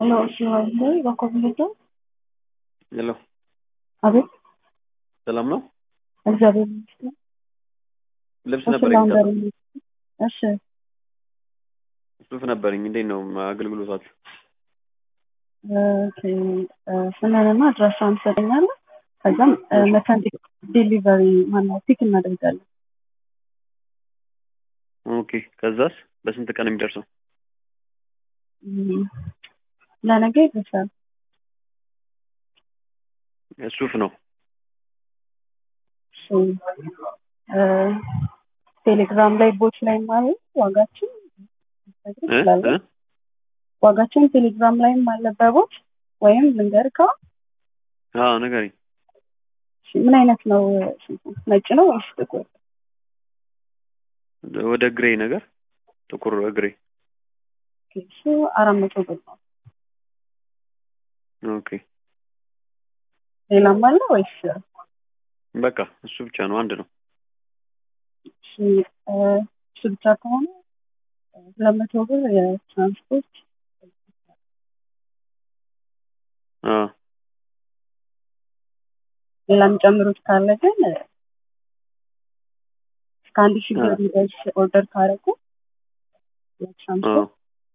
Hello, Shivangi, Wakovileto. ሄሎ አቤት፣ ሰላም ነው? እግዚአብሔር ይመስገን። ልብስ እሺ፣ ነበረኝ ላውንደሪ ሰ- ነው። እሺ፣ ሱፍ ነበረኝ። እንዴት ነው አገልግሎታችሁ? ኦኬ፣ ስምህንና አድራሻህን ትሰጠኛለህ። ከዛም እ፣ እሺ። መተን ዴሊቨሪ ማነው ፒክ እናደርጋለን። ኦኬ። ከዛስ በስንት ቀን የሚደርሰው? እም፣ ለነገ ይደርሳል። ሱፍ ነው። እሺ፣ እ፣ ቴሌግራም ላይ ቦት ላይ ማለት ዋጋችን ልትነግር እ? ትችላለህ። እ? ዋጋችን ቴሌግራም ላይም አለ በቦት ወይም ልንገርካ። አዎ ንገሪኝ። እሺ፣ ምን አይነት ነው ሱፉ? ነጭ ነው ወይስ ጥቁር? ወደ ግሬ ነገር ጥቁር ግሬ። ኦኬ፣ እሱ አራት መቶ ብር ነው። ኦኬ ሌላም አለ ወይስ? በቃ እሱ ብቻ ነው፣ አንድ ነው። እሺ፣ እ፣ እሱ ብቻ ከሆነ ሁለት መቶ ብር የትራንስፖርት አዎ ሌላ የሚጨምሩት ካለ ግን እ፣ እስከ አንድ ሺህ ብር አዎ የሚደርስ ኦርደር ካደረጉ አዎ። የትራንስፖርት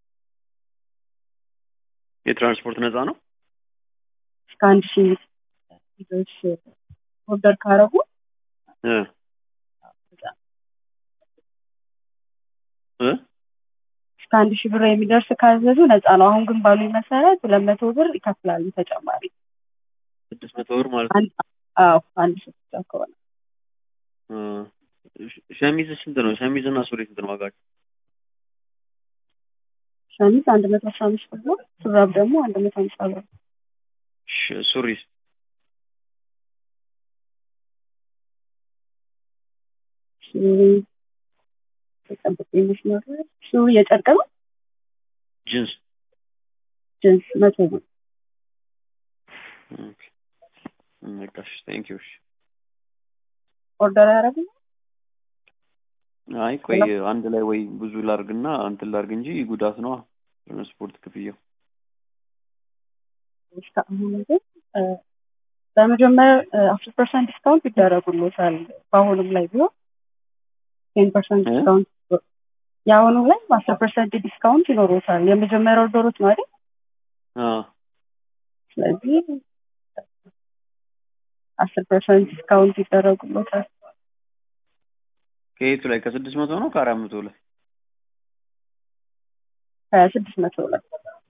የትራንስፖርት ነፃ ነው። እስከ አንድ ሺህ የሚደርስ ኦርደር ካደረጉ እ እ እስከ አንድ ሺህ ብር የሚደርስ ካዘዙ ነፃ ነው። አሁን ግን ባሉኝ መሰረት ሁለት መቶ ብር ይከፍላሉ ተጨማሪ። ስድስት መቶ ብር ማለት ነው። አንድ አዎ አንድ ሺህ ብቻ ከሆነ እ፣ ሸ- ሸሚዝ ስንት ነው? ሸሚዝ እና ሱሪ ስንት ነው ዋጋቸው? ሸሚዝ አንድ መቶ አስራ አምስት ብር ነው። ሹራብ ደግሞ አንድ መቶ ሃምሳ ብር ነው። ሽ- ሱሪስ? ሱሪ ተጠብቆ መስመር ላይ ሱሪ የጨርቅ ነው። ጂንስ? ጅንስ መቶ ብር ኦኬ በቃ እሺ፣ ቴንክ ዩ። እሺ ኦርደር ያደረጉ አይ ቆይ አንድ ላይ ወይ ብዙ ላርግና እንትን ላርግ እንጂ ጉዳት ነው ትራንስፖርት ክፍያው። እስከ አሁን ግን እ፣ በመጀመሪያ አስር ፐርሰንት ዲስካውንት ይደረጉሎታል። በአሁኑም ላይ ቢሆን ቴን ፐርሰንት እ? ዲስካውንት የአሁኑ ላይ አስር ፐርሰንት ዲስካውንት ይኖሮታል። የመጀመሪያው ኦርደሮች ነው አይደል? አዎ ስለዚህ አስር ፐርሰንት ዲስካውንት ይደረጉሎታል። ከየቱ ላይ ከስድስት መቶ ነው ከአራት መቶ ላይ? ከስድስት መቶ ላይ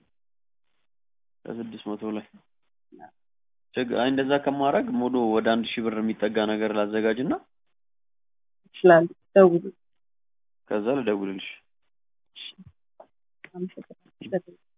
ከስድስት መቶ ላይ ችግ አይ እንደዛ ከማድረግ ሞዶ ወደ አንድ ሺህ ብር የሚጠጋ ነገር ላዘጋጅና ይችላል። ደውሉ። ከዛ ልደውልልሽ። አመሰግናለሁ።